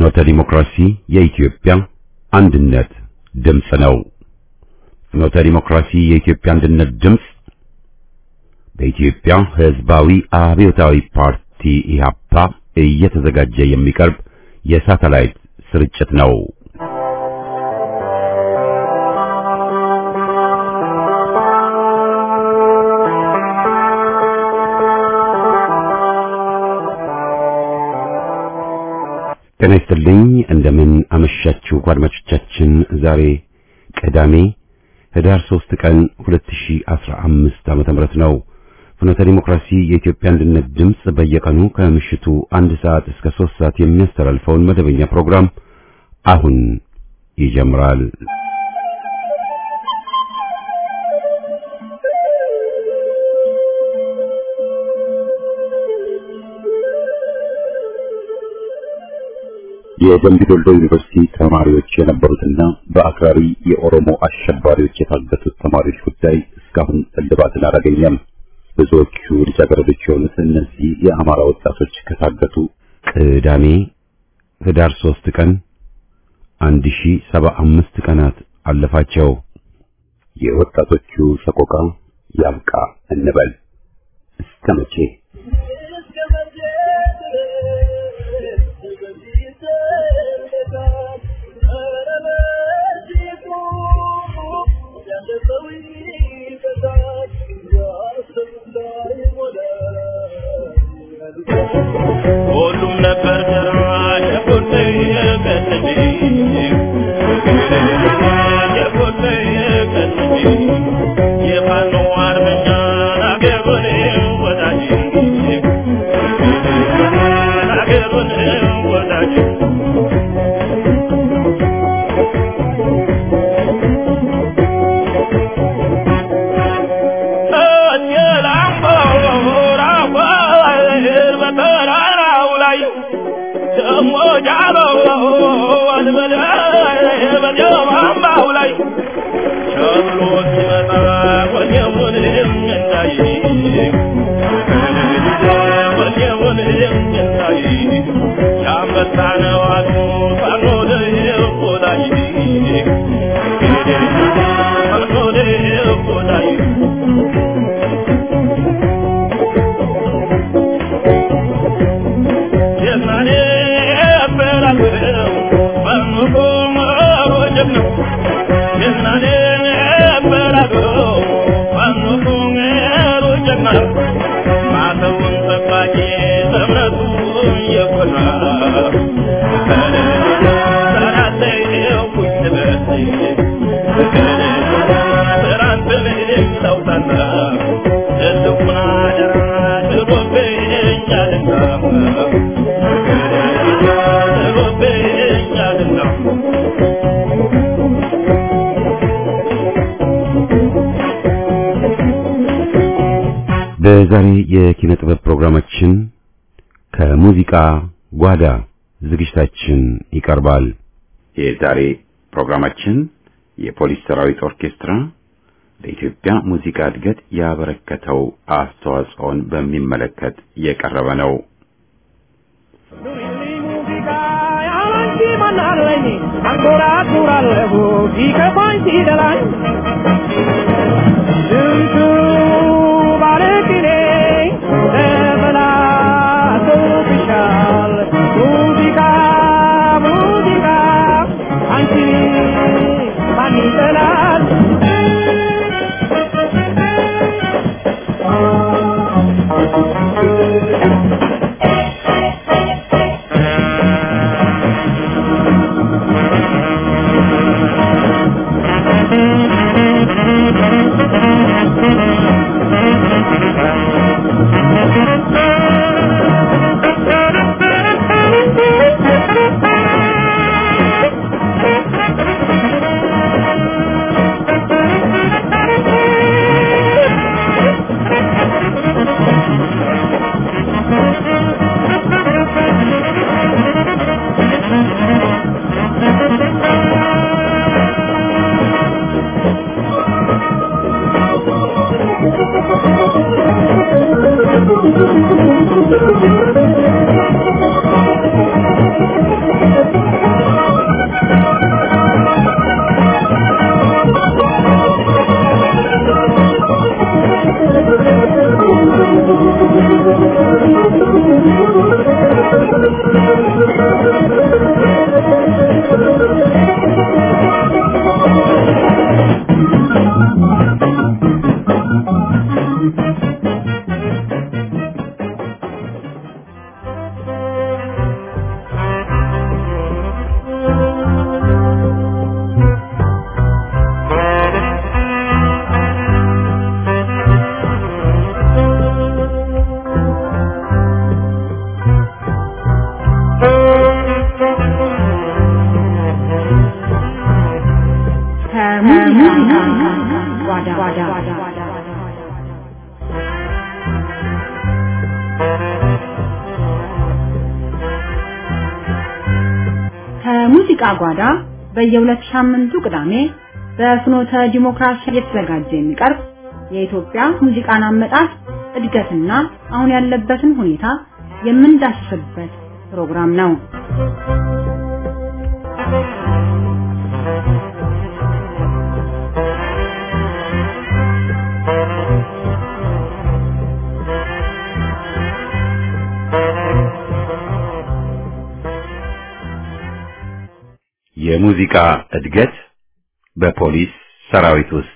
ፍኖተ ዲሞክራሲ የኢትዮጵያ አንድነት ድምፅ ነው። ፍኖተ ዲሞክራሲ የኢትዮጵያ አንድነት ድምፅ በኢትዮጵያ ሕዝባዊ አብዮታዊ ፓርቲ ኢህአፓ እየተዘጋጀ የሚቀርብ የሳተላይት ስርጭት ነው። ጤና ይስጥልኝ። እንደምን አመሻችሁ አድማጮቻችን። ዛሬ ቅዳሜ ህዳር 3 ቀን 2015 ዓመተ ምህረት ነው። ፍኖተ ዲሞክራሲ የኢትዮጵያ አንድነት ድምፅ በየቀኑ ከምሽቱ አንድ ሰዓት እስከ 3 ሰዓት የሚያስተላልፈውን መደበኛ ፕሮግራም አሁን ይጀምራል። የደምቢ ዶሎ ዩኒቨርሲቲ ተማሪዎች የነበሩትና በአክራሪ የኦሮሞ አሸባሪዎች የታገቱት ተማሪዎች ጉዳይ እስካሁን እልባትን አላገኘም። ብዙዎቹ ልጃገረዶች የሆኑት እነዚህ የአማራ ወጣቶች ከታገቱ ቅዳሜ ህዳር ሶስት ቀን አንድ ሺ ሰባ አምስት ቀናት አለፋቸው። የወጣቶቹ ሰቆቃ ያብቃ እንበል እስከ መቼ? ሁሉም ነበር ሸኩት ቀጥሜ ሸኩት ቀጥሜ የፋኖ አርበኛ ናገሩን ወዳጅ ናገሩን ወዳጅ በዛሬ የኪነ ጥበብ ፕሮግራማችን ከሙዚቃ ጓዳ ዝግጅታችን ይቀርባል። የዛሬ ፕሮግራማችን የፖሊስ ሰራዊት ኦርኬስትራ ለኢትዮጵያ ሙዚቃ እድገት ያበረከተው አስተዋጽኦን በሚመለከት የቀረበ ነው። አንጎራጉራለሁ ሲከፋኝ ሲደላኝ ስንቱ ባለቅኔ ተበላሽቶብሻል። ሙዚቃ ሙዚቃ አንቺ ማን ይጠላል? ከሙዚቃ ጓዳ በየሁለት ሳምንቱ ቅዳሜ በፍኖተ ዲሞክራሲ እየተዘጋጀ የሚቀርብ የኢትዮጵያ ሙዚቃን አመጣጥ እድገትና አሁን ያለበትን ሁኔታ የምንዳስስበት ፕሮግራም ነው። የሙዚቃ እድገት በፖሊስ ሰራዊት ውስጥ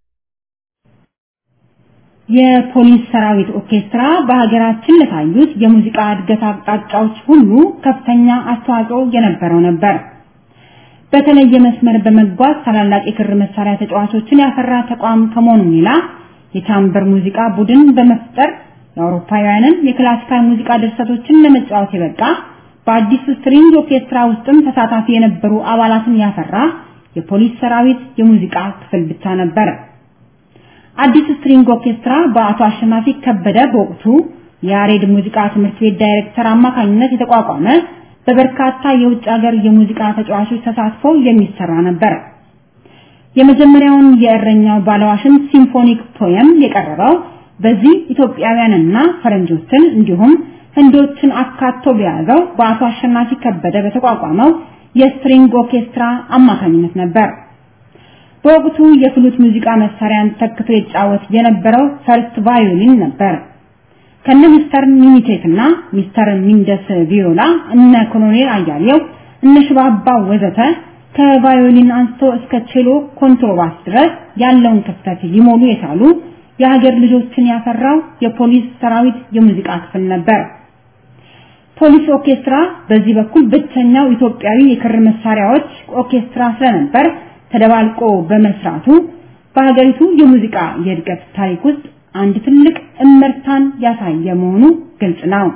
የፖሊስ ሰራዊት ኦርኬስትራ በሀገራችን ለታዩት የሙዚቃ እድገት አቅጣጫዎች ሁሉ ከፍተኛ አስተዋጽኦ የነበረው ነበር። በተለየ መስመር በመጓዝ ታላላቅ የክር መሳሪያ ተጫዋቾችን ያፈራ ተቋም ከመሆኑ ሌላ የቻምበር ሙዚቃ ቡድን በመፍጠር የአውሮፓውያንን የክላሲካል ሙዚቃ ድርሰቶችን ለመጫወት የበቃ በአዲስ ስትሪንግ ኦርኬስትራ ውስጥም ተሳታፊ የነበሩ አባላትን ያፈራ የፖሊስ ሰራዊት የሙዚቃ ክፍል ብቻ ነበር። አዲስ ስትሪንግ ኦርኬስትራ በአቶ አሸናፊ ከበደ በወቅቱ የያሬድ ሙዚቃ ትምህርት ቤት ዳይሬክተር አማካኝነት የተቋቋመ በበርካታ የውጭ ሀገር የሙዚቃ ተጫዋቾች ተሳትፎ የሚሰራ ነበር። የመጀመሪያውን የእረኛው ባለዋሽን ሲምፎኒክ ፖየም የቀረበው በዚህ ኢትዮጵያውያንና ፈረንጆችን እንዲሁም ህንዶችን አካቶ በያዘው በአቶ አሸናፊ ከበደ በተቋቋመው የስትሪንግ ኦርኬስትራ አማካኝነት ነበር። በወቅቱ የፍሉት ሙዚቃ መሳሪያን ተክቶ ይጫወት የነበረው ፈርስት ቫዮሊን ነበር። ከነ ሚስተር ሚኒቴክ እና ሚስተር ሚንደስ ቪዮላ እነ ኮሎኔል አያሌው እነ ሽባባ ወዘተ ከቫዮሊን አንስቶ እስከ ቼሎ ኮንትሮባስ ድረስ ያለውን ክፍተት ሊሞሉ የቻሉ የሀገር ልጆችን ያፈራው የፖሊስ ሰራዊት የሙዚቃ ክፍል ነበር። ፖሊስ ኦርኬስትራ በዚህ በኩል ብቸኛው ኢትዮጵያዊ የክር መሳሪያዎች ኦርኬስትራ ስለነበር ተደባልቆ በመስራቱ በሀገሪቱ የሙዚቃ የእድገት ታሪክ ውስጥ አንድ ትልቅ እመርታን ያሳየ መሆኑ ግልጽ ነው።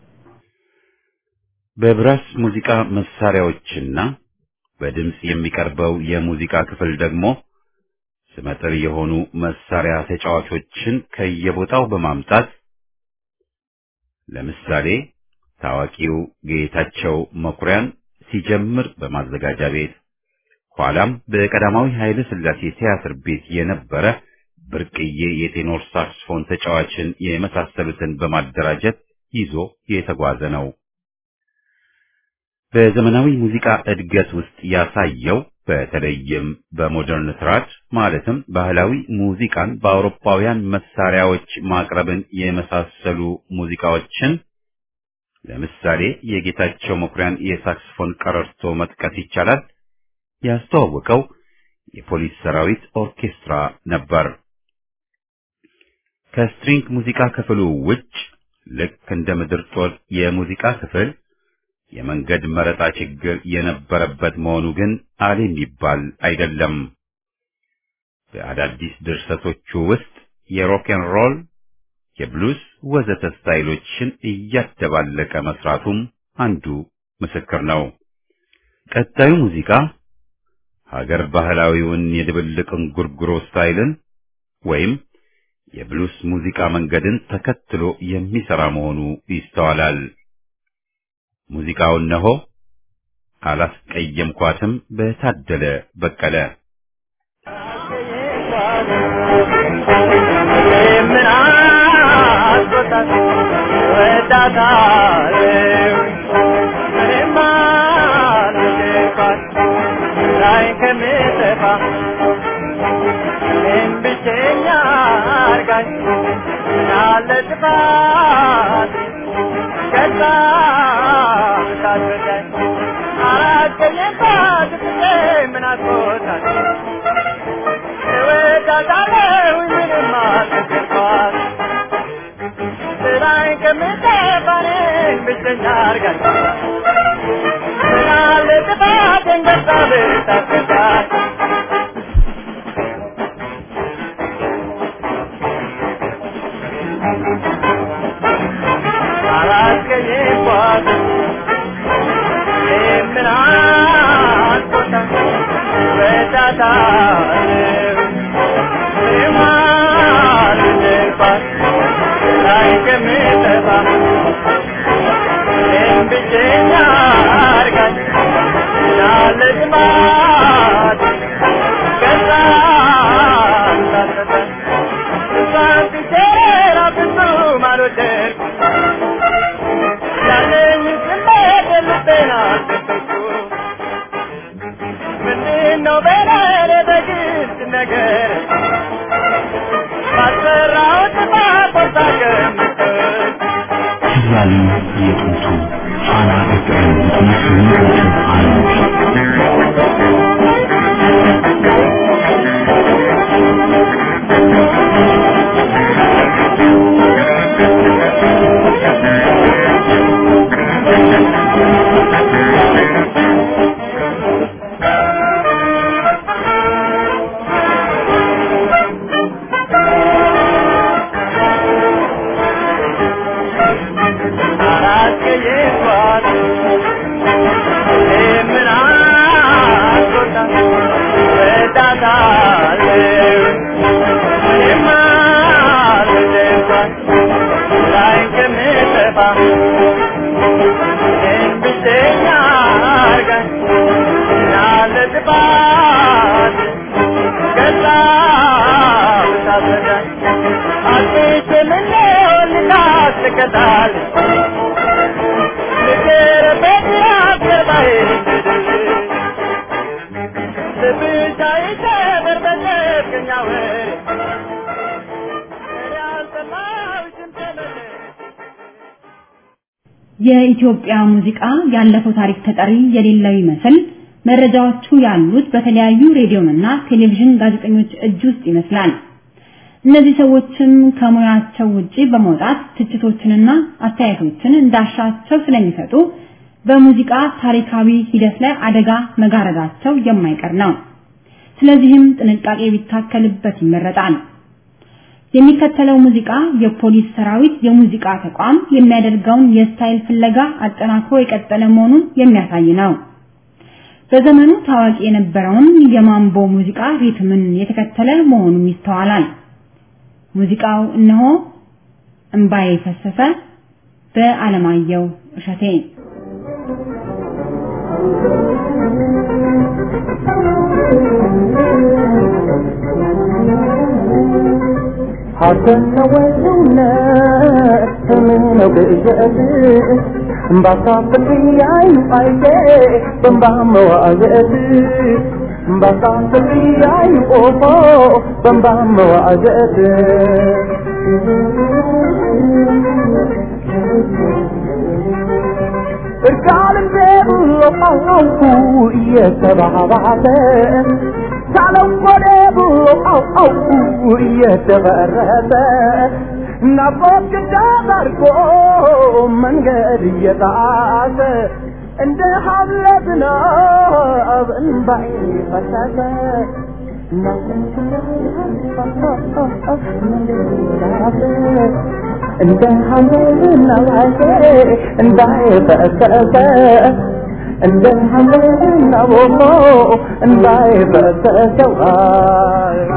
በብራስ ሙዚቃ መሳሪያዎችና በድምጽ የሚቀርበው የሙዚቃ ክፍል ደግሞ ስመጥር የሆኑ መሳሪያ ተጫዋቾችን ከየቦታው በማምጣት ለምሳሌ ታዋቂው ጌታቸው መኩሪያን ሲጀምር በማዘጋጃ ቤት ኋላም በቀዳማዊ ኃይለ ሥላሴ ቲያትር ቤት የነበረ ብርቅዬ የቴኖር ሳክስፎን ተጫዋችን የመሳሰሉትን በማደራጀት ይዞ የተጓዘ ነው። በዘመናዊ ሙዚቃ እድገት ውስጥ ያሳየው በተለይም በሞደርን ትራድ ማለትም ባህላዊ ሙዚቃን በአውሮፓውያን መሳሪያዎች ማቅረብን የመሳሰሉ ሙዚቃዎችን ለምሳሌ የጌታቸው መኩሪያን የሳክስፎን ቀረርቶ መጥቀስ ይቻላል። ያስተዋወቀው የፖሊስ ሰራዊት ኦርኬስትራ ነበር። ከስትሪንግ ሙዚቃ ክፍሉ ውጭ ልክ እንደ ምድር ጦር የሙዚቃ ክፍል የመንገድ መረጣ ችግር የነበረበት መሆኑ ግን አለ የሚባል አይደለም። በአዳዲስ ድርሰቶቹ ውስጥ የሮክን ሮል፣ የብሉስ ወዘተ ስታይሎችን እያደባለቀ መስራቱም አንዱ ምስክር ነው። ቀጣዩ ሙዚቃ ሀገር ባህላዊውን የድብልቅ እንጉርጉሮ ስታይልን ወይም የብሉስ ሙዚቃ መንገድን ተከትሎ የሚሰራ መሆኑ ይስተዋላል። ሙዚቃው እነሆ አላስቀየምኳትም በታደለ በቀለ ምን አስቆጣት ወዳታለሁ እኔማ ልጅኳት ላይ ከምጠፋ እኔም ብቸኛ አርጋኝ ያለ ጥፋት ከዛ ታስረዳኝ አላስቀየምኳት ብዬ ምን አስቆጣት እወዳታለሁ ምንም አልነገርኳት ስራዬን ከምጠፋ እኔን ብቸኛ አርጋኝ ምናለ ጥፋቴን ገብታ ብታስረዳኝ አላስቀየምኳት ምን አስቆጣት ወዳታለሁ እኔማ ልጅባት ላይ ከምጠፋ ይመጣል የጥንቱ ፋና ፍቅርን ነፍሱን አሉ የኢትዮጵያ ሙዚቃ ያለፈው ታሪክ ተጠሪ የሌለው ይመስል መረጃዎቹ ያሉት በተለያዩ ሬዲዮና ቴሌቪዥን ጋዜጠኞች እጅ ውስጥ ይመስላል። እነዚህ ሰዎችም ከሙያቸው ውጪ በመውጣት ትችቶችንና አስተያየቶችን እንዳሻቸው ስለሚሰጡ በሙዚቃ ታሪካዊ ሂደት ላይ አደጋ መጋረዳቸው የማይቀር ነው። ስለዚህም ጥንቃቄ ቢታከልበት ይመረጣል። የሚከተለው ሙዚቃ የፖሊስ ሰራዊት የሙዚቃ ተቋም የሚያደርገውን የስታይል ፍለጋ አጠናክሮ የቀጠለ መሆኑን የሚያሳይ ነው። በዘመኑ ታዋቂ የነበረውን የማምቦ ሙዚቃ ሪትምን የተከተለ መሆኑም ይስተዋላል። ሙዚቃው እነሆ እምባዬ ፈሰሰ በአለማየሁ እሸቴ ሐሰት ወይ እውነት ስምህ ነው ቅዠት ባሳፍር ያዩ አይቴ በንባ መዋዘት ባሳፍር ያዩ ኦፎ በንባ መዋዘት እርቃልም ብሎ አውቁ እየተባባሰ ሳለው ወደ ብሎ አውቁ እየተበረሰ ናፍቆት ግዳት አድርጎ መንገድ እየጣሰ እንደ ሀብለ ዝናብ እንባይ ፈሰሰ እንደ ሀምለ ዝናብ እንባይ ፈሰሰ እንደ ሐመና ቦሞ እንዳይ በተሰዋይ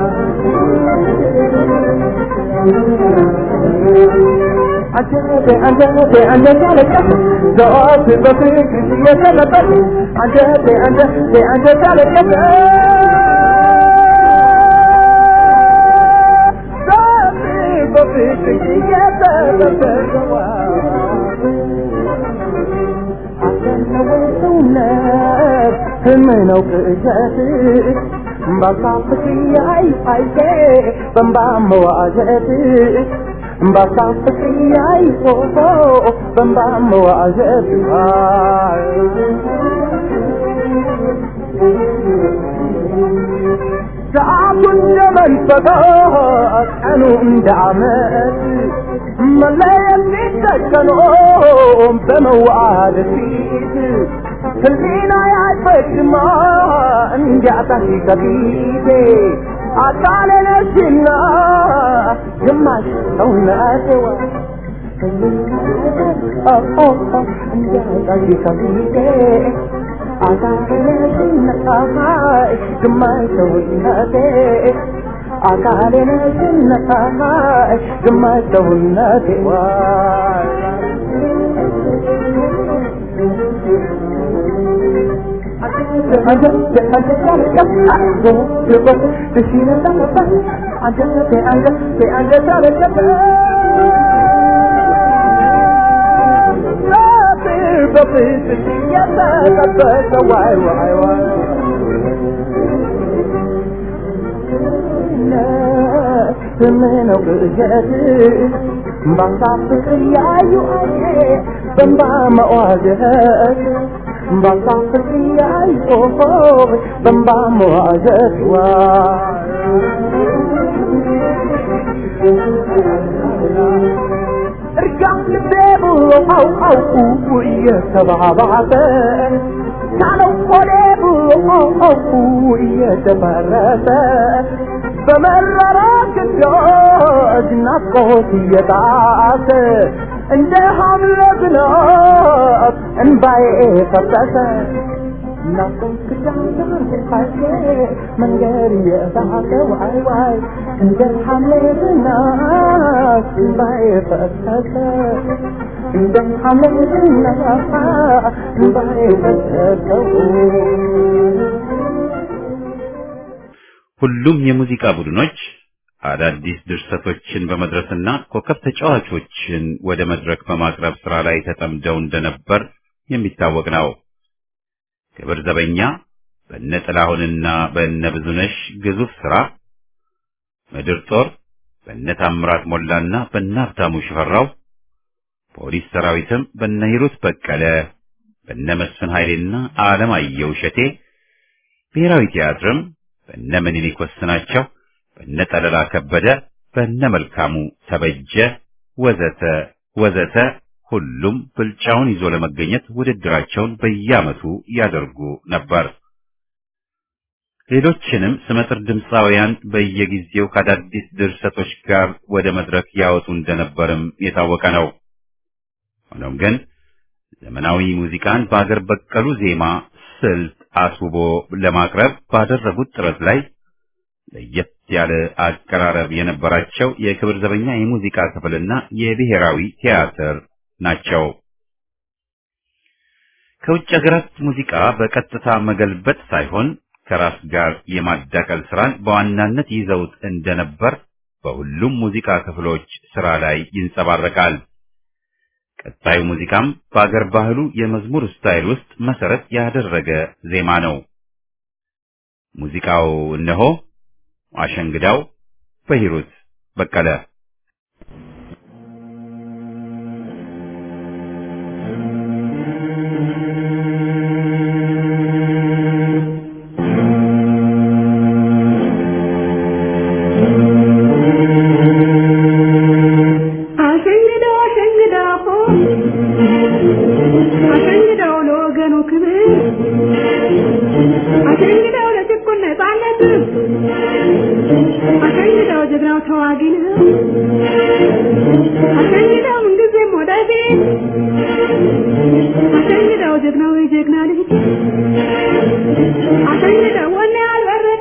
አንጀቴ አንጀቴ አንጀቴ አለቀስ ዘወት በፍቅር እየተለጠፍ አንጀቴ አንጀቴ አንጀቴ አለቀስ በፍቅር እየተለጠፍ ሰውነት ህምህ ነው ቅዠት ባሳፍት ያይ አይቴ በንባ መዋዘት ባሳፍት ያይ ፎቶ በንባ መዋዘት ሰዓቱ እንደ መንፈቀ ቀኑ እንደ ዓመት መለየት ሲተከኖ በመዋድ ፊት ህሊና ያይፈጅማ እንዲያጣሽ ከፊቴ አካሌ ነሽና ግማሽ ሰውነቴዋ እንዲያጣሽ ከፊቴ አካሌ ነሽና ግማሽ ሰውነቴ አካሌ ነሽና ግማሽ ሰውነቴ ዋይ ዋይ ዋይ ዋይ ስምህ ነው ቅዠት ባሳፍቅር ያዩ አየ በንባ መዋዘት ባሳፍቅር ያዩ በንባ መዋዘት ዋ እርጋም ልቤ ብሎ አውቃውቁ እየተባባሰ ሳለው ሆዴ ብሎ አውቃውቁ እየተፈረሰ በመረራ ግዳጅ ናፍቆት እየጣሰ እንደ ሐምለ ዝናብ እንባዬ ፈሰሰ ናፍቆት ግዳጅ መንገድ እየሳቀ ዋይ ዋይ እንደ ሐምለ ዝናብ እንባዬ ፈሰሰ እንደ ሐምለ ዝናብ እንባዬ ፈሰሰ ሁሉም የሙዚቃ ቡድኖች አዳዲስ ድርሰቶችን በመድረስና ኮከብ ተጫዋቾችን ወደ መድረክ በማቅረብ ስራ ላይ ተጠምደው እንደነበር የሚታወቅ ነው። ክብር ዘበኛ በእነ ጥላሁንና በእነ ብዙነሽ ግዙፍ ስራ፣ ምድር ጦር በእነ ታምራት ሞላና በእነ ሀብታሙ ሽፈራው፣ ፖሊስ ሰራዊትም በእነ ሂሩት በቀለ፣ በእነ መስፍን ኃይሌና አለማየሁ እሸቴ፣ ብሔራዊ ቲያትርም በእነ ምኒልክ ወስናቸው፣ በእነ ጠለላ ከበደ፣ በእነ መልካሙ ተበጀ ወዘተ ወዘተ ሁሉም ብልጫውን ይዞ ለመገኘት ውድድራቸውን በየዓመቱ ያደርጉ ነበር። ሌሎችንም ስመጥር ድምፃውያን በየጊዜው ከአዳዲስ ድርሰቶች ጋር ወደ መድረክ ያወጡ እንደነበርም የታወቀ ነው። ሆኖም ግን ዘመናዊ ሙዚቃን በአገር በቀሉ ዜማ ስልት አስውቦ ለማቅረብ ባደረጉት ጥረት ላይ ለየት ያለ አቀራረብ የነበራቸው የክብር ዘበኛ የሙዚቃ ክፍልና የብሔራዊ ቲያትር ናቸው። ከውጭ ሀገራት ሙዚቃ በቀጥታ መገልበጥ ሳይሆን ከራስ ጋር የማዳቀል ስራን በዋናነት ይዘውት እንደነበር በሁሉም ሙዚቃ ክፍሎች ስራ ላይ ይንጸባረቃል። ቀጣዩ ሙዚቃም በአገር ባህሉ የመዝሙር ስታይል ውስጥ መሰረት ያደረገ ዜማ ነው። ሙዚቃው እነሆ አሸንግዳው በሂሩት በቀለ አሸንግደው አሸንግደው አሸንግደው ለወገኑ ክብር አሸንግደው ለጭቁን ነፃነት አሸንግደው ጀግናው ተዋጊ ነው አሸንግደው ምንጊዜም ወደፊት አሸንግደው ጀግናው የጀግና ልጅ አሸንግደው ወኔ ያልበረደ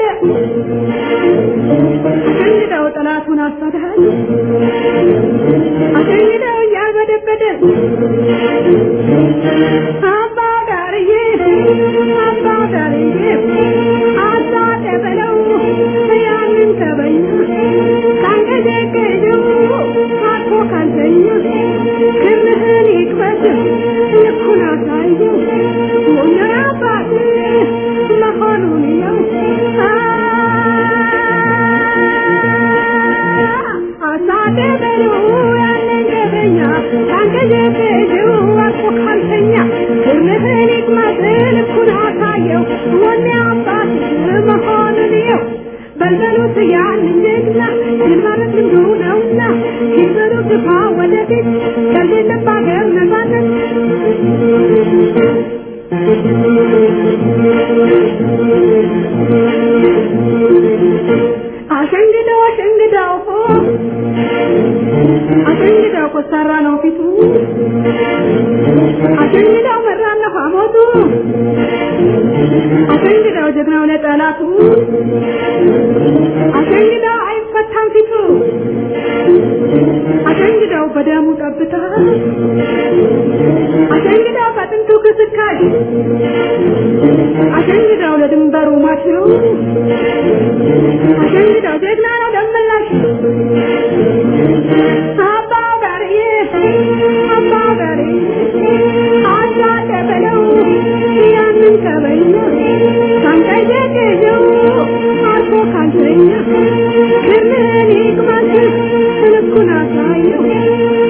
አሸንግደው ጠላቱን አሳድሃል አሸንግደው እያልበደበደ አባ ዳርዬ አባ ዳርዬ አሳደ በለው ያንን ተበኛ ካንገዘገዘው አልፎ ካልተኛ ክርህን ይክፈት ልኩን አሳየው ሞኛን አባት መሆኑን ነው አሳደ በለው ያንን ተበኛ ካንገዘገዘው አልፎ ካልተኛ ክርህን ይክፈት ልኩን አሳየው ወኔ አባት መሆኑን ነው በልበሉት ያንን ጀግና ድል ማለት ልምዱ ነውና ሲበሉ ግፋ ወደፊት ከሌለም በአገር ነፃነት አሸንግደው አሸንግደው አሸንግደው ኮስታራ ነው ፊቱ አሸንግደው መራና ሐሞቱ አሸንግደው ጀግናው ለጠላቱ አሸንግደው አይፈታም ፊቱ አሸንግደው በደሙ ጠብታ አሸንግደው በጥንቱ ክስካሽ አሸንግደው ለድንበሩ ማች ነው አሸንግደው ጀግና ነው ደመላሽ አባ ጋርዬ አባ ጋርዬ አሳደ በለው ያንን ከበኛ ካንቀየቀየው አልፎ ካልተኛ ክርምን ይቅማት ልኩን አሳየው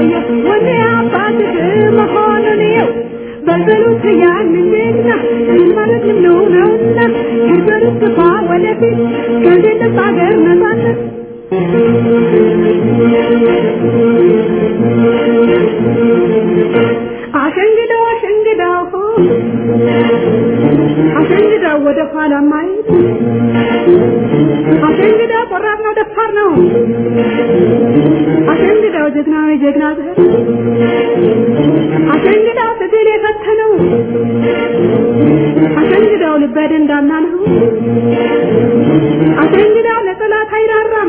ያሳየው ወኔ አባትህ መሆኑን ይው በልበሉት ያንን ጀግና ምን ማለት ነው ነውና ሄድበሉት ግፋ ወደፊት ከዚህ ጥብ ሀገር ነጻነት አሸንግደው አሸንግደው አሸንግደው ወደ ኋላ ማየት አሸንግደው ቆራጥ ነው ደፋር ነው አሸንግደው ጀግና ነው ጀግና ዘር አሸንግደው ትግል የፈተነው አሸንግደው ልበ ደንዳና ነው አሸንግደው ለጠላት አይራራም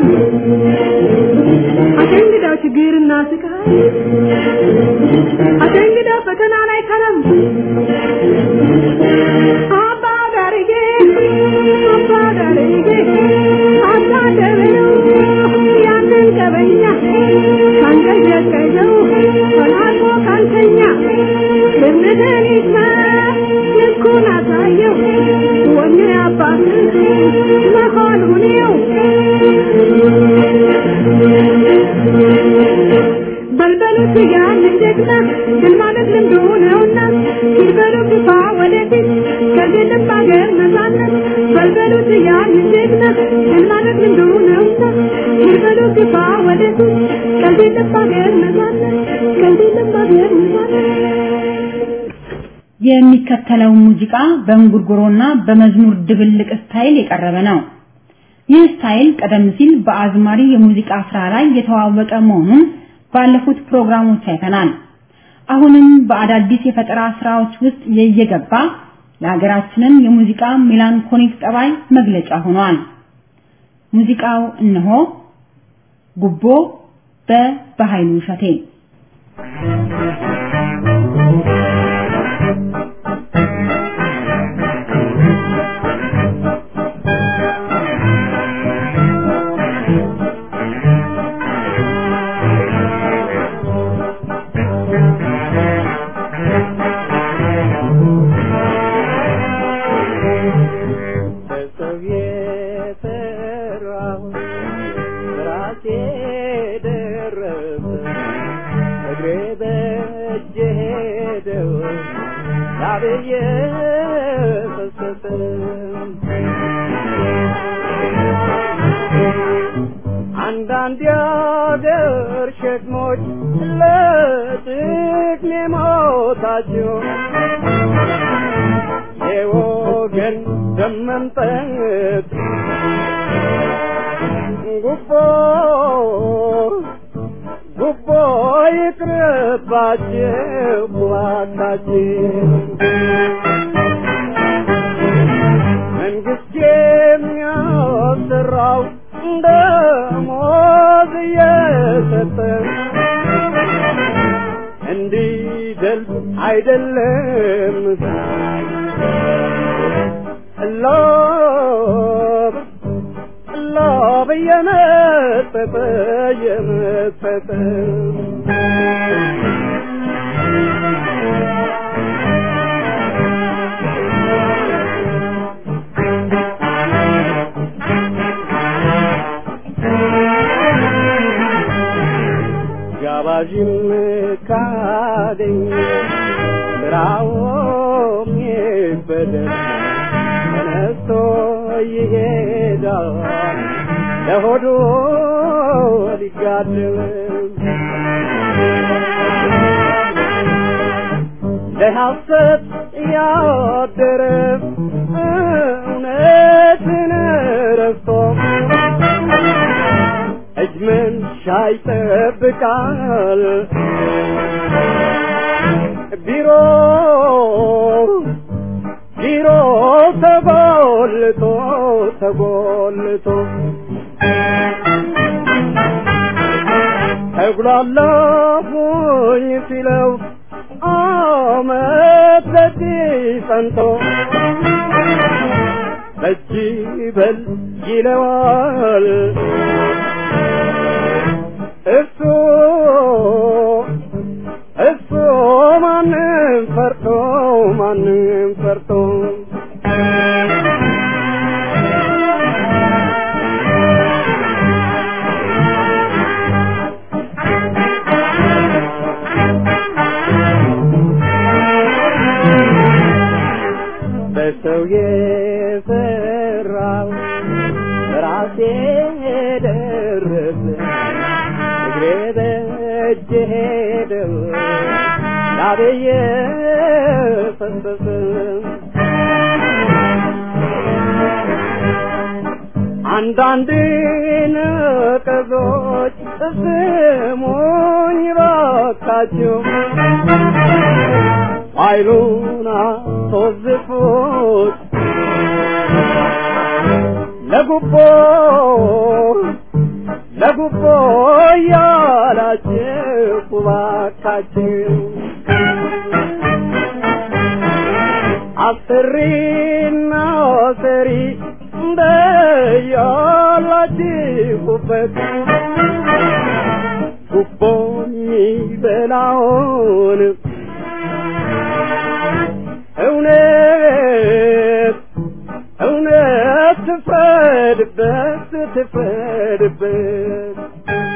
አሸንግደው ችግርና ስቃይ አሸንግደው ፈተና ላይ ከረም አባ ጋርጌ አባ ጋርጌ አባ ደበለው ያንን ቀበኛ ካንገት የቀየው ተላልፎ ካንተኛ እምነትን ይስማ ልኩን አሳየው ወኔ አባትህ መሆኑን ይው በልበሉት ያንን ጀግና ድል ማለት ልምዱ ነውና ሲበሉ ግፋ ወደፊት ከዚህ ልብ ሀገር ነጻነት በልበሉት ያንን ጀግና ድል ማለት ልምዱ ነውና ሲበሉ ግፋ ወደፊት ከዚህ ልብ ሀገር ነጻነት ከዚህ ልብ ሀገር ነጻነት የሚከተለው ሙዚቃ በእንጉርጉሮና በመዝሙር ድብልቅ ስታይል የቀረበ ነው። ይህ ስታይል ቀደም ሲል በአዝማሪ የሙዚቃ ስራ ላይ የተዋወቀ መሆኑን ባለፉት ፕሮግራሞች አይተናል። አሁንም በአዳዲስ የፈጠራ ስራዎች ውስጥ እየገባ የሀገራችንን የሙዚቃ ሜላንኮሊክ ጠባይ መግለጫ ሆኗል። ሙዚቃው እነሆ ጉቦ በበኃይሉ እሸቴ በሰው የሰራው ራሴ ደረሰ እግሬ በእጄ ሄደው ላብዬ ፈሰሰ አንዳንድ የአገር ሸክሞች ለጥቅሜ ሞታቸው የወገን ደም መምጠጥ ጉቦ ጉቦ ይቅርባችሁ እባካችሁ መንግስት የሚያሰራው ደሞዝ እየሰጠ እንዲደልብ አይደለም ሎብ ሎብ እየመጠጠ እየመጠጠ ጋባዥም ካገኝ ስራውም ይበደል ተነስቶ ይሄዳል ለሆዱ ሊጋድም ለሐሰት ያደረ እውነትን ረስቶ እጅ መንሻ ይጠብቃል ቢሮ ቢሮ ተጎልቶ ተጎልቶ ተጉላላሁኝ ሲለው አመት በዚህ ጸንቶ በጅ በል ይለዋል እሱ እሱ ማንም ፈርቶ ማንም ፈርቶ በእጄ ሄደው ላቤየ ፈሰሰ አንዳንድ ነቀዞች ስሙኝ ባካችሁ ኃይሉን አስወዝፉት ለጉቦ ለጉቦ እያላችሁ ባካችሁ አስሪና ሰሪ እንደያላችሁበት ጉቦ የሚበላውን እውነት እውነት ትፍረድበት ትፍረድበት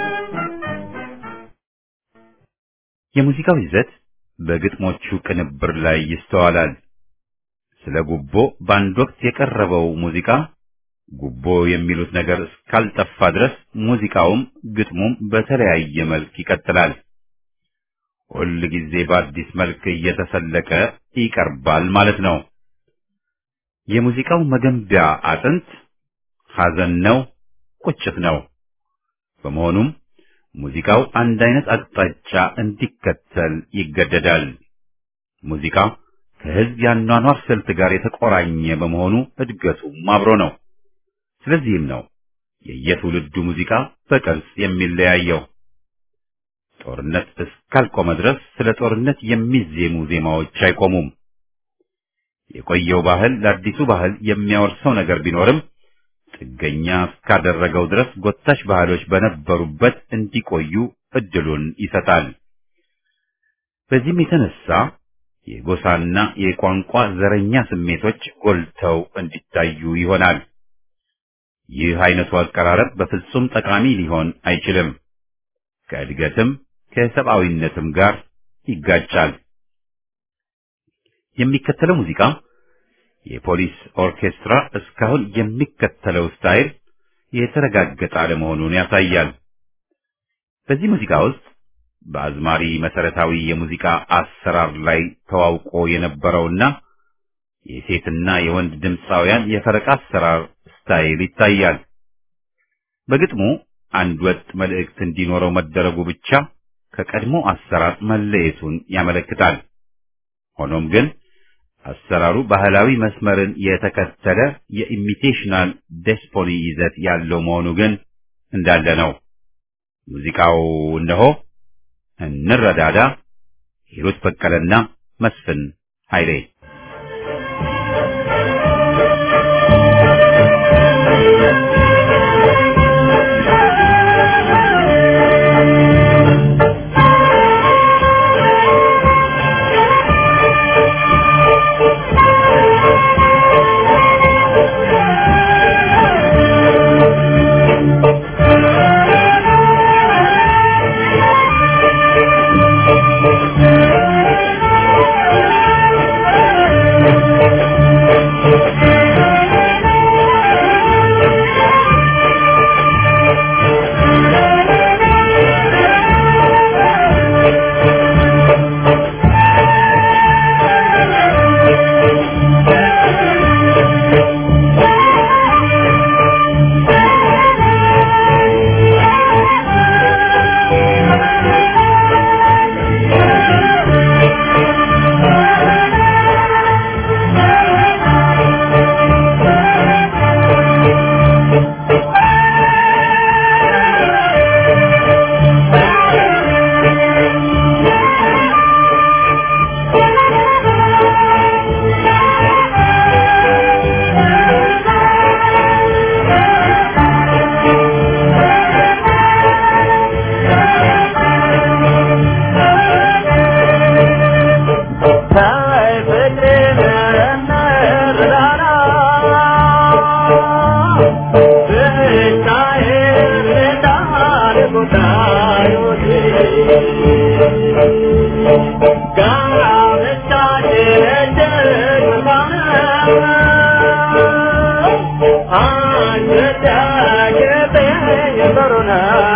የሙዚቃው ይዘት በግጥሞቹ ቅንብር ላይ ይስተዋላል። ስለ ጉቦ በአንድ ወቅት የቀረበው ሙዚቃ ጉቦ የሚሉት ነገር እስካልጠፋ ድረስ ሙዚቃውም ግጥሙም በተለያየ መልክ ይቀጥላል። ሁል ጊዜ በአዲስ መልክ እየተሰለቀ ይቀርባል ማለት ነው። የሙዚቃው መገንቢያ አጥንት ሐዘን ነው፣ ቁጭት ነው። በመሆኑም ሙዚቃው አንድ አይነት አቅጣጫ እንዲከተል ይገደዳል። ሙዚቃ ከህዝብ ያኗኗር ስልት ጋር የተቆራኘ በመሆኑ እድገቱም አብሮ ነው። ስለዚህም ነው የየትውልዱ ሙዚቃ በቅርጽ የሚለያየው። ጦርነት እስካልቆመ ድረስ ስለ ጦርነት የሚዜሙ ዜማዎች አይቆሙም። የቆየው ባህል ለአዲሱ ባህል የሚያወርሰው ነገር ቢኖርም ጥገኛ እስካደረገው ድረስ ጎታች ባህሎች በነበሩበት እንዲቆዩ እድሉን ይሰጣል። በዚህም የተነሳ የጎሳና የቋንቋ ዘረኛ ስሜቶች ጎልተው እንዲታዩ ይሆናል። ይህ አይነቱ አቀራረብ በፍጹም ጠቃሚ ሊሆን አይችልም። ከእድገትም ከሰብአዊነትም ጋር ይጋጫል። የሚከተለው ሙዚቃ የፖሊስ ኦርኬስትራ እስካሁን የሚከተለው ስታይል የተረጋገጠ አለመሆኑን ያሳያል። በዚህ ሙዚቃ ውስጥ በአዝማሪ መሰረታዊ የሙዚቃ አሰራር ላይ ተዋውቆ የነበረውና የሴትና የወንድ ድምፃውያን የፈረቃ አሰራር ስታይል ይታያል። በግጥሙ አንድ ወጥ መልእክት እንዲኖረው መደረጉ ብቻ ከቀድሞ አሰራር መለየቱን ያመለክታል። ሆኖም ግን አሰራሩ ባህላዊ መስመርን የተከተለ የኢሚቴሽናል ዴስፖኒ ይዘት ያለው መሆኑ ግን እንዳለ ነው። ሙዚቃው እነሆ እንረዳዳ፣ ሂሩት በቀለና መስፍን ኃይሌ አንተ ዳገተ የበሩናው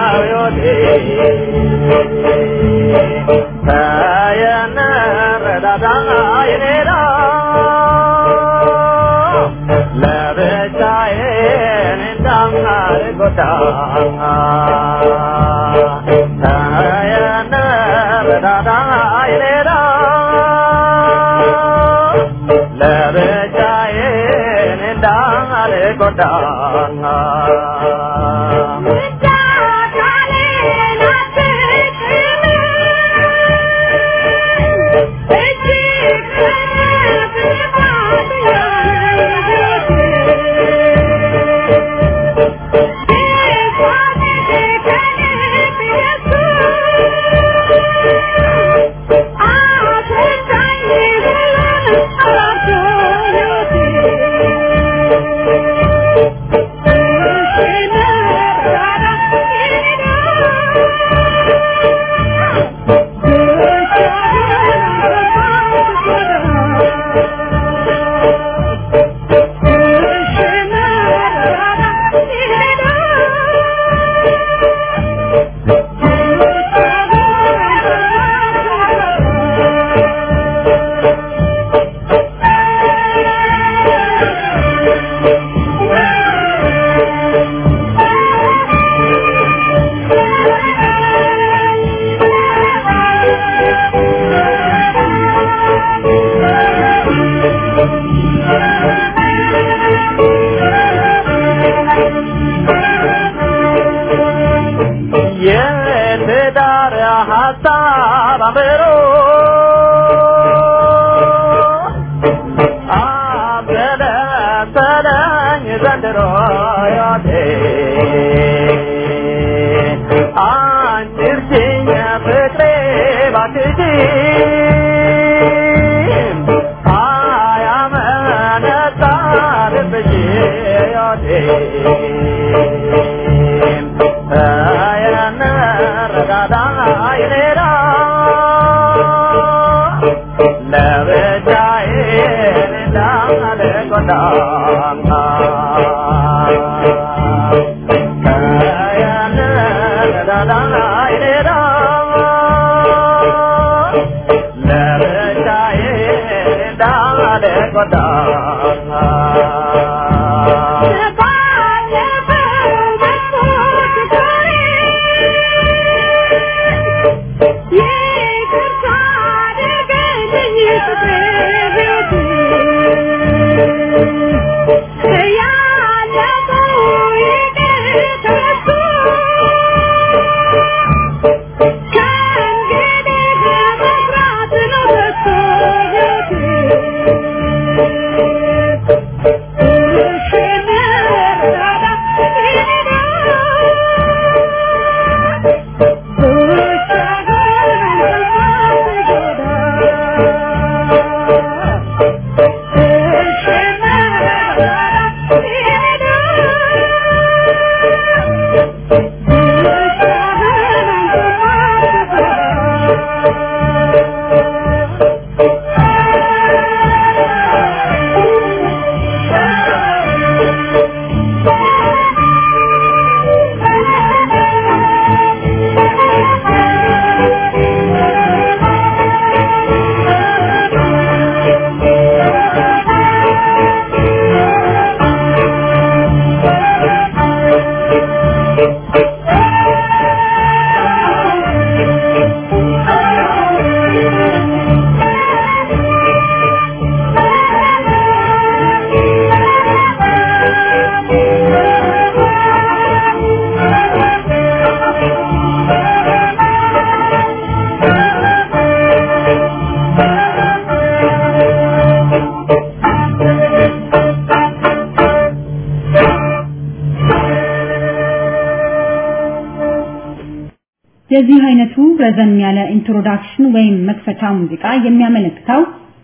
የዚህ አይነቱ ረዘም ያለ ኢንትሮዳክሽን ወይም መክፈቻ ሙዚቃ የሚያመለክተው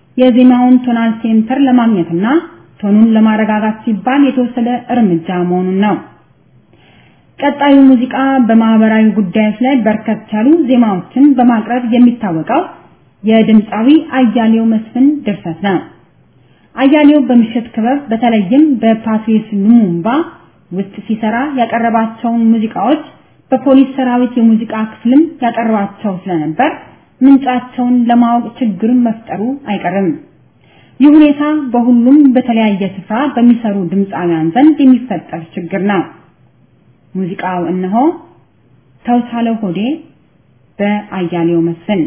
የዜማውን ቶናል ሴንተር ለማግኘትና ቶኑን ለማረጋጋት ሲባል የተወሰደ እርምጃ መሆኑን ነው። ቀጣዩ ሙዚቃ በማህበራዊ ጉዳዮች ላይ በርከት ያሉ ዜማዎችን በማቅረብ የሚታወቀው የድምፃዊ አያሌው መስፍን ድርሰት ነው። አያሌው በምሽት ክበብ በተለይም በፓትሪስ ሉሙምባ ውስጥ ሲሰራ ያቀረባቸውን ሙዚቃዎች በፖሊስ ሰራዊት የሙዚቃ ክፍልም ያቀርባቸው ስለነበር ምንጫቸውን ለማወቅ ችግርን መፍጠሩ አይቀርም። ይህ ሁኔታ በሁሉም በተለያየ ስፍራ በሚሰሩ ድምፃውያን ዘንድ የሚፈጠር ችግር ነው። ሙዚቃው እነሆ ተውሳለው ሆዴ በአያሌው መስፍን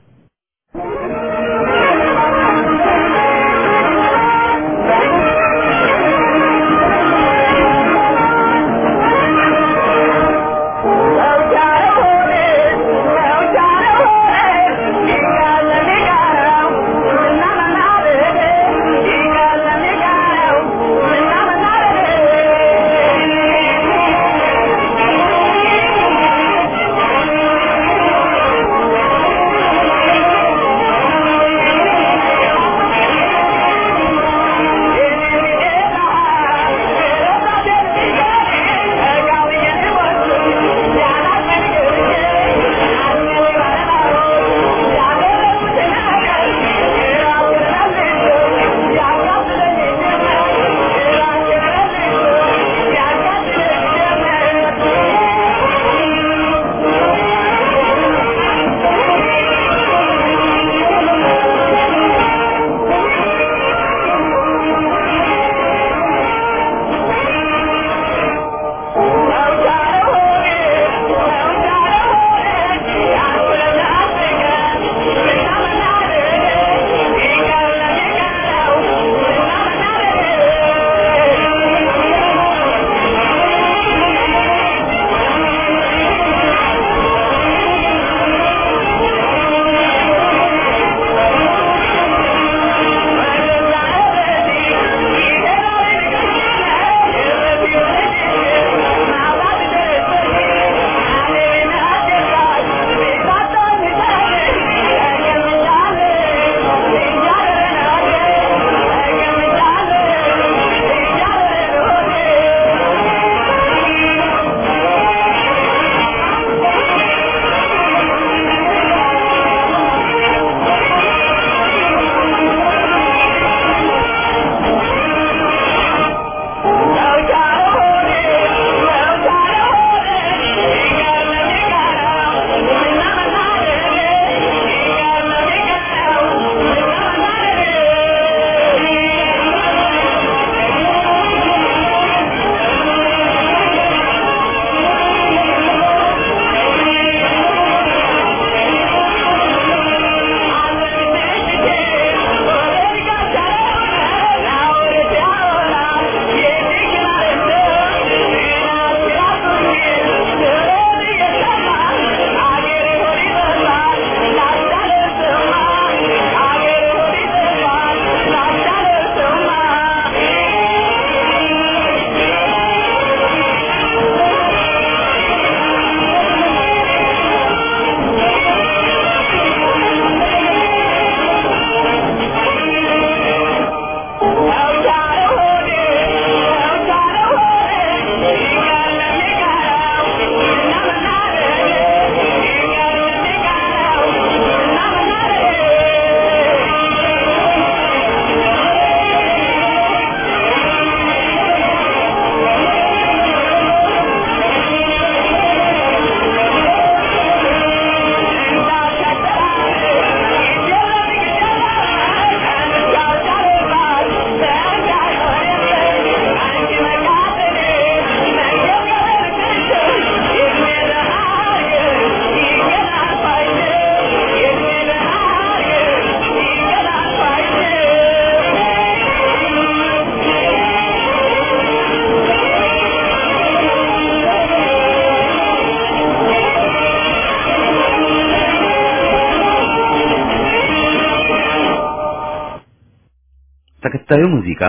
ተከታዩ ሙዚቃ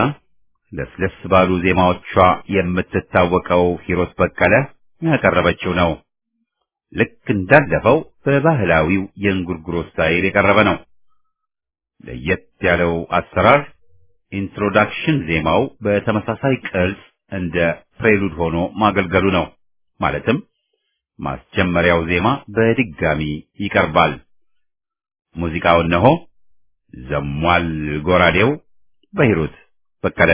ለስለስ ባሉ ዜማዎቿ የምትታወቀው ሂሮት በቀለ ያቀረበችው ነው። ልክ እንዳለፈው በባህላዊው የእንጉርጉሮ ስታይል የቀረበ ነው። ለየት ያለው አሰራር ኢንትሮዳክሽን ዜማው በተመሳሳይ ቅርጽ እንደ ፕሬሉድ ሆኖ ማገልገሉ ነው። ማለትም ማስጀመሪያው ዜማ በድጋሚ ይቀርባል። ሙዚቃው እነሆ ዘሟል ጎራዴው በሂሩት በቀለ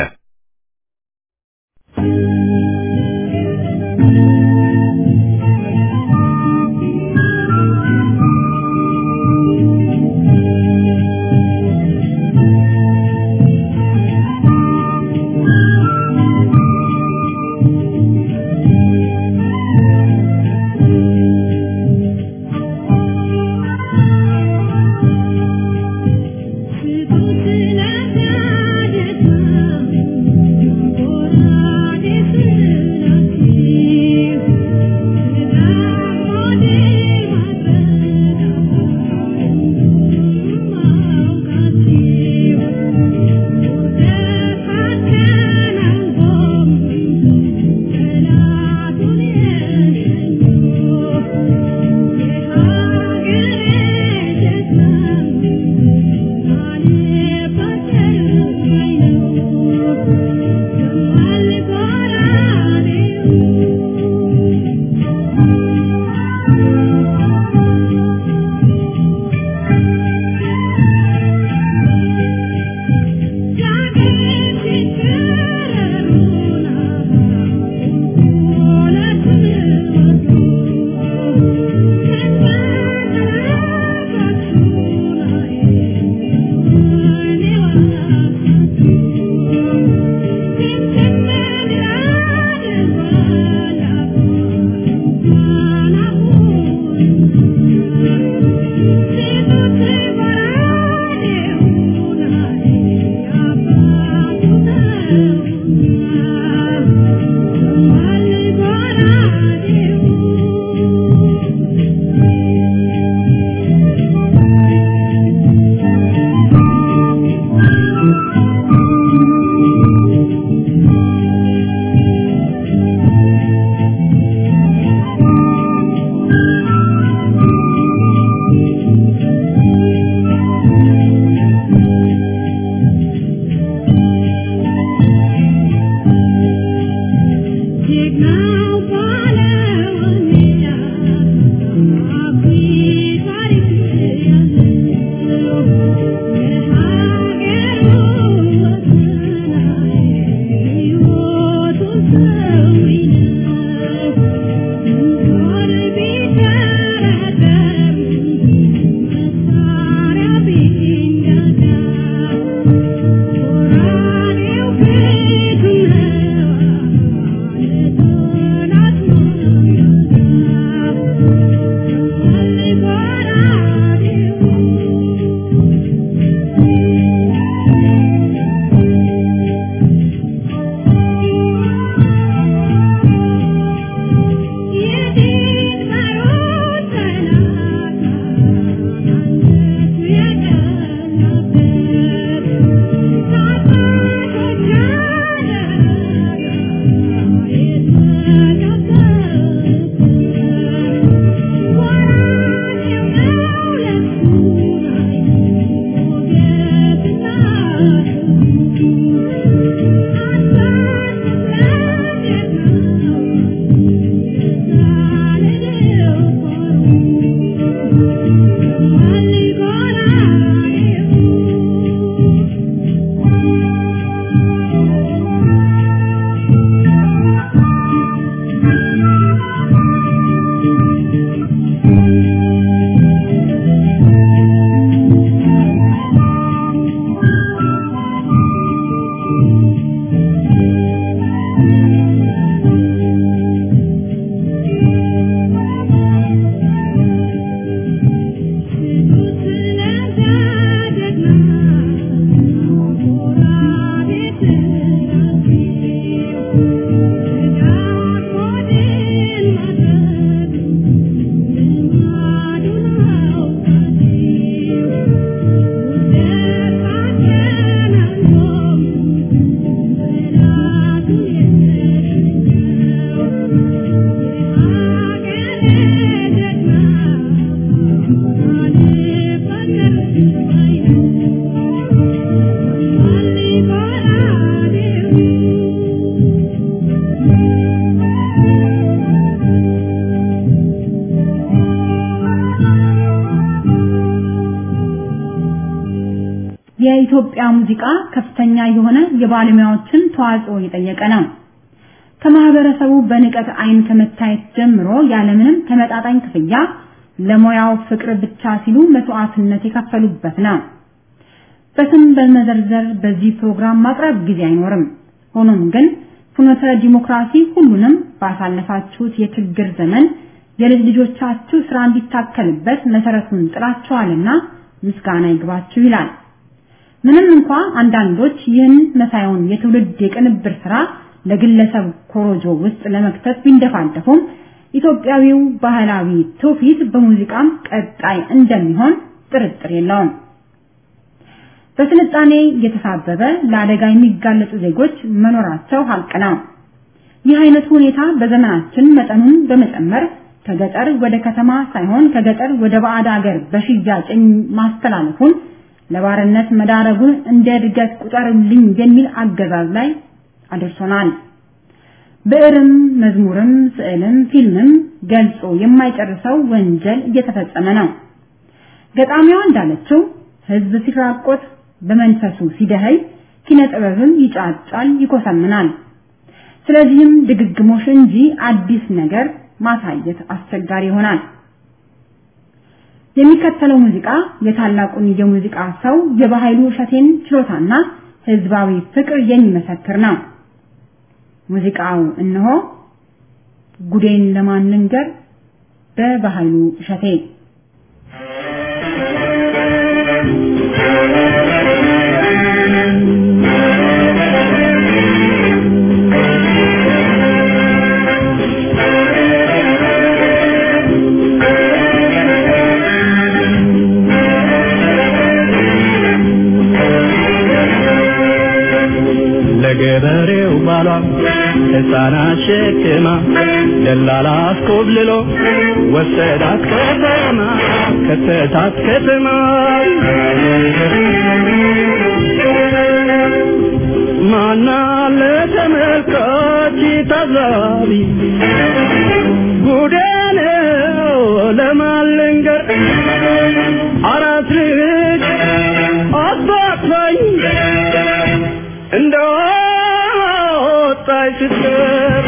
የኢትዮጵያ ሙዚቃ ከፍተኛ የሆነ የባለሙያዎችን ተዋጽኦ የጠየቀ ነው። ከማህበረሰቡ በንቀት አይን ከመታየት ጀምሮ ያለምንም ተመጣጣኝ ክፍያ ለሙያው ፍቅር ብቻ ሲሉ መስዋዕትነት የከፈሉበት ነው። በስም በመዘርዘር በዚህ ፕሮግራም ማቅረብ ጊዜ አይኖርም። ሆኖም ግን ፍኖተ ዲሞክራሲ ሁሉንም ባሳለፋችሁት የችግር ዘመን የልጅ ልጆቻችሁ ስራ እንዲታከልበት መሰረቱን ጥላችኋልና ምስጋና ይግባችሁ ይላል። ምንም እንኳ አንዳንዶች ይህን መሳዩን የትውልድ የቅንብር ስራ ለግለሰብ ኮሮጆ ውስጥ ለመክተት ቢንደፋደፉም ኢትዮጵያዊው ባህላዊ ትውፊት በሙዚቃም ቀጣይ እንደሚሆን ጥርጥር የለውም። በስልጣኔ የተሳበበ ለአደጋ የሚጋለጡ ዜጎች መኖራቸው ሀቅ ነው። ይህ አይነቱ ሁኔታ በዘመናችን መጠኑን በመጨመር ከገጠር ወደ ከተማ ሳይሆን ከገጠር ወደ ባዕድ ሀገር በሽያጭ ማስተላለፉን ለባርነት መዳረጉን እንደ እድገት ቁጠርልኝ የሚል አገዛዝ ላይ አድርሶናል። ብዕርም፣ መዝሙርም፣ ስዕልም፣ ፊልምም ገልጾ የማይጨርሰው ወንጀል እየተፈጸመ ነው። ገጣሚዋ እንዳለችው ህዝብ ሲራቆት በመንፈሱ ሲደኸይ ኪነ ጥበብም ይጫጫል፣ ይኮሰምናል። ስለዚህም ድግግሞሽ እንጂ አዲስ ነገር ማሳየት አስቸጋሪ ይሆናል። የሚከተለው ሙዚቃ የታላቁን የሙዚቃ ሰው የባህሉ እሸቴን ችሎታና ህዝባዊ ፍቅር የሚመሰክር ነው። ሙዚቃው እነሆ ጉዴን ለማን ልንገር በባህሉ እሸቴ ለገበሬው ባሏ ሕፃናት ሸክማ ደላላ አስኮብልሎ ወሰዳት ከተማ ከተታት ከተማ ማና ለተመልካች ታዛቢ ጉዴ ነው ለማልንገር አራት ልጅ አባታኝ እንደ ወጣች ስትቀር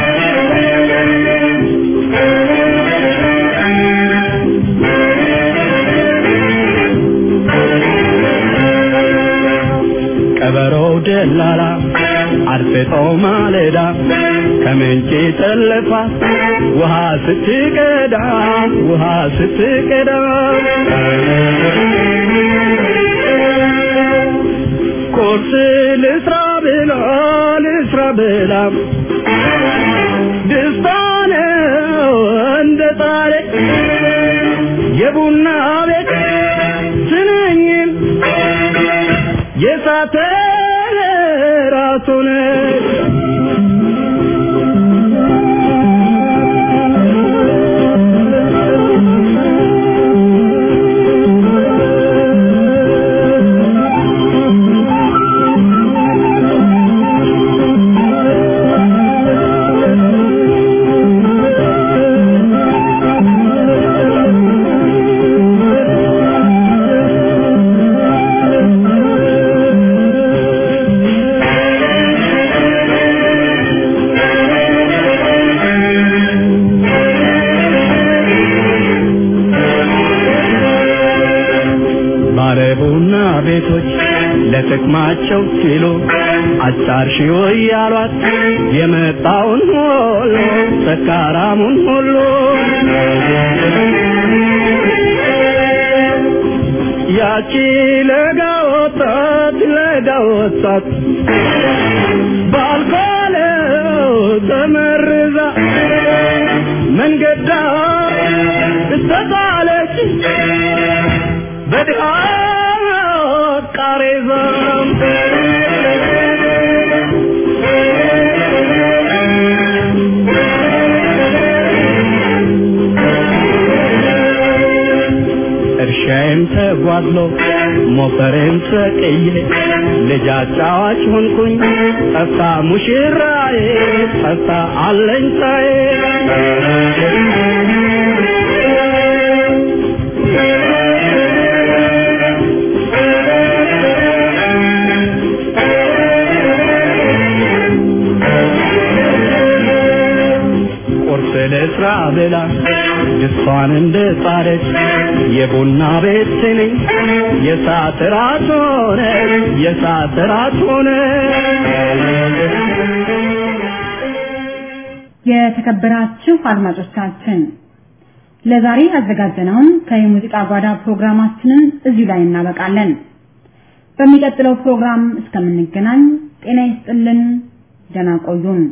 ቀበሮው ደላላ አርፍጦ ማለዳ ከምንጭ ጠለፋት ውሃ ስትቀዳ ውሃ ስትቀዳ ቁርስ ልስራ ብላ ልስራ ብላ ደስታ ነው እንደ ጣሬ የቡና ቤት ስንኝን የሳተ ራሱን ባለቡና ቤቶች ለጥቅማቸው ሲሉ አጫርሺው እያሏት የመጣውን ሁሉ ሰካራሙን ሁሉ ያቺ ለጋ ወጣት ለጋ ወጣት ባልኮለው ተመርዛ መንገዳ እስተጣለች በድሃ ቃሬዛ እርሻዬም ተጓድሎ ሞፈሬም ተቀዬ ልጅ አጫዋች ሆንኩኝ ጠፍታ ሙሽራዬ ጠፍታ አለኝታዬ ቁርስ ልስራ ብላ ድስቷን እንደጣለች የቡና ቤት ስንኝ የሰዓት ራት ሆነ የሰዓት ራት ሆነ የተከበራችሁ አድማጮቻችን ለዛሬ ያዘጋጀነውን ከየሙዚቃ ጓዳ ፕሮግራማችንን እዚሁ ላይ እናበቃለን። በሚቀጥለው ፕሮግራም እስከምንገናኝ ጤና ይስጥልን፣ ደህና ቆዩን።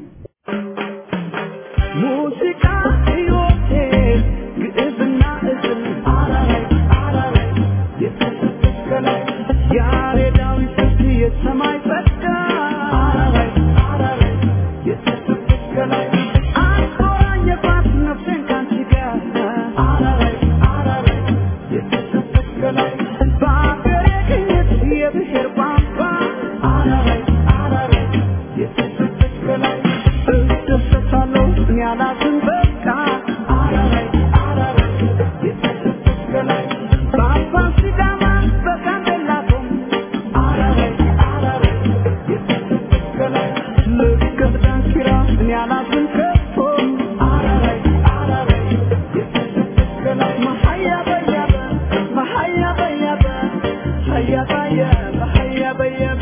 ሙዚቃ ሕይወቴ ግዕዝና እዝል አራራይ አራራይ የተሰጠች ከላይ ያሬዳዊ ስልት የሰማይ ጸጋ አራራይ አራራይ የተሰጠች ከላይ አቆራኘባት ነፍሴን ካንቺ ጋር አራራይ አራራይ የተሰጠች ከላይ በአገሬ ቅኝት የብሔር ቋንቋ አራራይ አራራይ የተሰጠች ከላይ እደሰታለሁ እኔ አላዝን በቃ አራራይ አራራይ የተሰጠች ከላይ በአባ ሲዳማ በጋምቤላ ቶም አራራይ አራራይ የተሰጠች ከላይ ልክ ዳንኪራ እኔ አላዝን ከቶ አራራይ አራራይ የተሰጠች ከላይ መሀያ በያበ መሀያ በያበ ሀያ በያበ ሀያ በያበ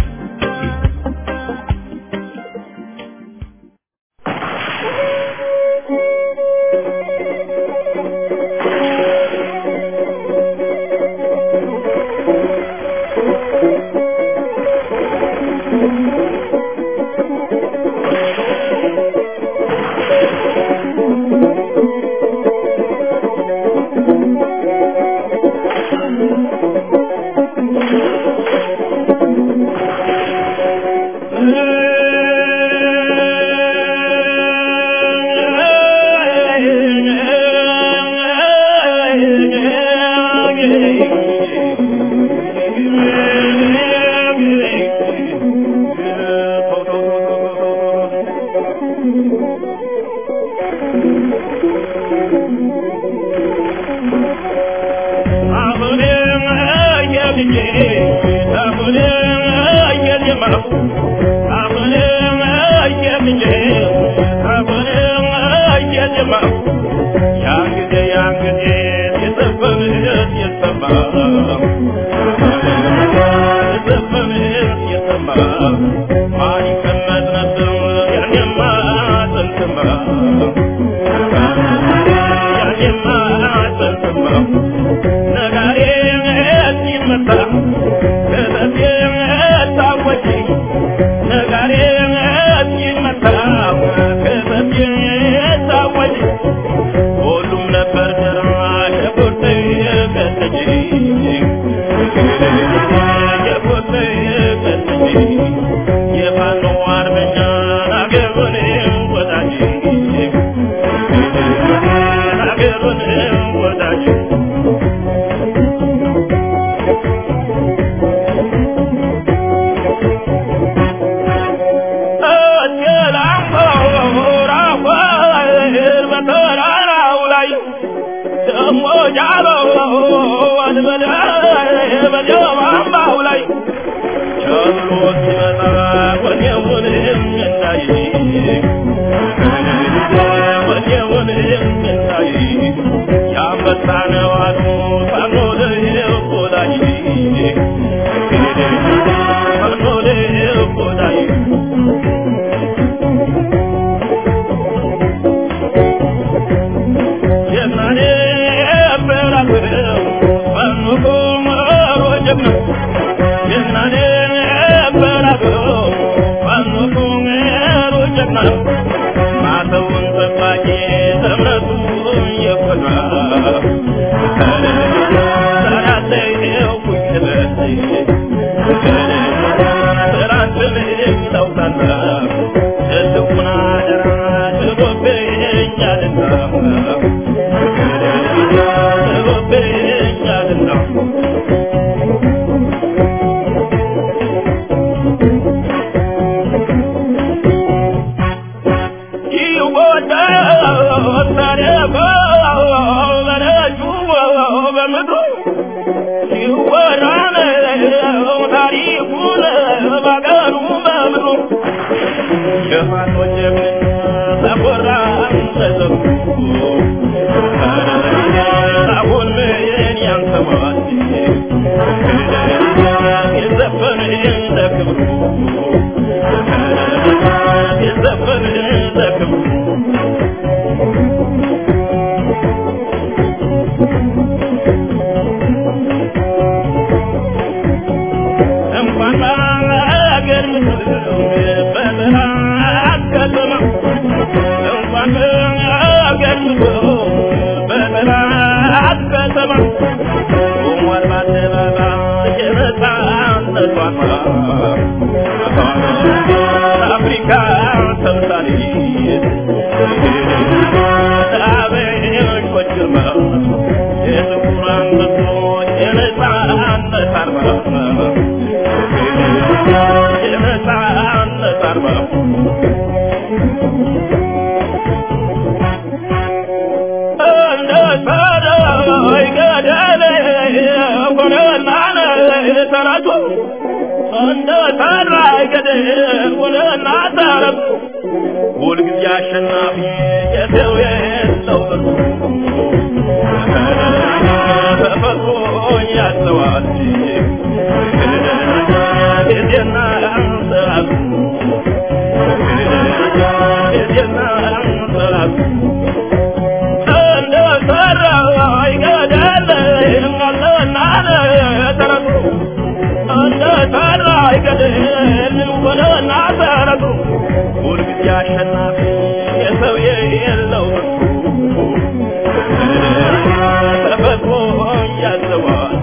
ሁሉም ነበር ደራሽ ቁርጥ ቀጠጂ የቁርጥ ቀጠጂ የፋኖ አርበኛ አገሩን ወዳጅ አገሩን ወዳጅ በተራራው ላይ ደሞ ጃሎ አንበለ በጀማማው ላይ ቸሎ ሲመጣ ወኔውን እንዳይ ወኔውን እንዳይ ያንበሳ ነው አሉ ፋኖ ወዳጅ ጀግና ጀግና ነበር አገሩ ፋኖ ቁመሩ ጀግና ማተውን ጠባቂ እምነቱ የኮራ ሰራተው ቁጭበት ስራትን ታውቃለ ትልቁን አደራ ጥሎብኛልና ጥሎብኛልና እንኳን አገር በበረሃ ከተማ እንኳን አገር በበረሃ ከተማ ቆሟል በአደባባይ የነፃነት ዋርማ አፍሪካ ተምሳሌት አበሾች ግርማ የጥቁር አንበሶች የነፃነት አርማ የነፃነት አርማ እንደ ሰዳይ ገደል ሆነና ተራቱ እንደ ሰዳይ ገደል ሆነና ተራቱ ሁልጊዜ አሸናፊ የሰው የለው ተፈጥሮ ያዘዋል ጊዜና ሰዓቱ ጊዜና ሰዓቱ እንደ ሰራይ ገደል አለና ተረቱ እንደ ሰራይ ገደል ወደና ተረቱ ሁልጊዜ አሸናፊ የሰው የለው ተፈጥሮ ያዘዋል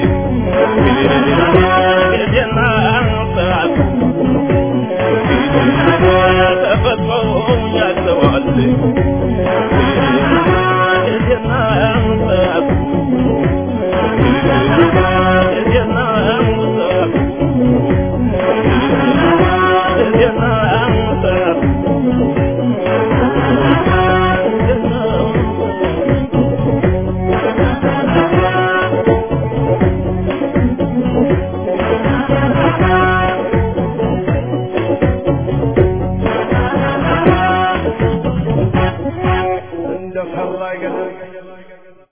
ጊዜና ሰዓቱ ተፈጥሮ ያዘዋል